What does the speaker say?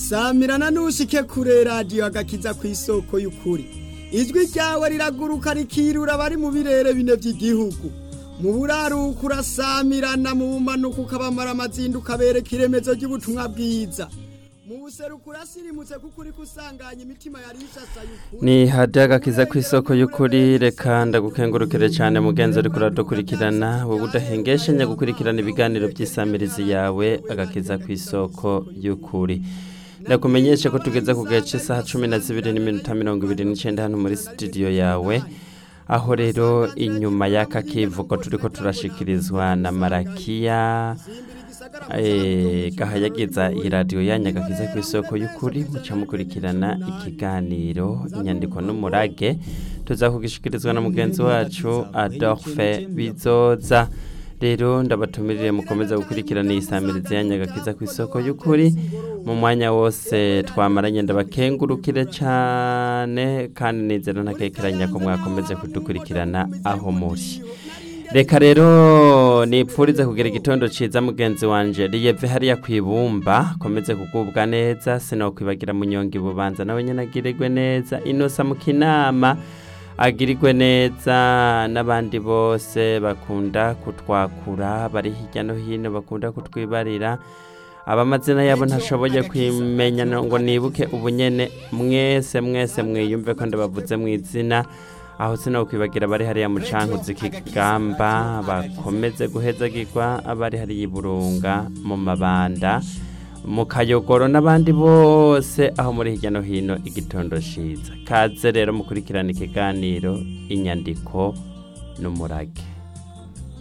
samirana nushike kure radiyo agakiza ku isoko y'ukuri ijwi ryawe riraguruka rikirura abari mu birere bine by'igihugu mu buraruko urasamirana mu bumanuko ukabamara amazindu ukabereka iremezo ry'ubutumwa bwiza mu buseruko urasirimutse kuko uri kusanganya imitima yari ishashaye ukuri ni hadiya agakiza ku isoko y'ukuri reka ndagukengurukire cyane mugenzi uri kuradukurikirana wowe udahengeshanya gukurikirana ibiganiro by'isamirizi yawe agakiza ku isoko y'ukuri ndakumenyeshe ko tugeze ku gace isaha cumi na zibiri n'iminota mirongo ibiri n'icyenda hano muri sitidiyo yawe aho rero inyuma y'aka kivuko turi ko turashikirizwa na marakiya eh, gahayagiza iyi radiyo yanyu agakiza ku isoko y'ukuri muca mukurikirana ikiganiro inyandiko n'umurage tuzakugishikirizwa na mugenzi wacu adolphe bizoza rero ndabatumirire mukomeza gukurikirana iyi samirizi yanyu agakiza ku isoko y'ukuri mu mwanya wose twamaranye ndabakengurukire cyane kandi nizera ntakekeranya ko mwakomeze kudukurikirana aho muri reka rero nipfurize kugira igitondo cyiza mugenzi wanje riyeve hariya ku ibumba komeze kugubwa neza sinokwibagira munyonga ibubanza nawe nyine agirirwe neza inosa mu kinama agirirwe neza n'abandi bose bakunda kutwakura bari hirya no hino bakunda kutwibarira abamazina yabo ntashoboye kwimenya ngo nibuke ubunyene mwese mwese mwiyumve ko ndabavuze mu izina aho sinokwibagira abari hariya mu cankuzi kigamba bakomeze guhezagirwa abari hariya iburunga mu mabanda mu kayogoro n'abandi bose aho muri hirya no hino igitondo ciza kaze rero mukurikirana ikiganiro inyandiko n'umurage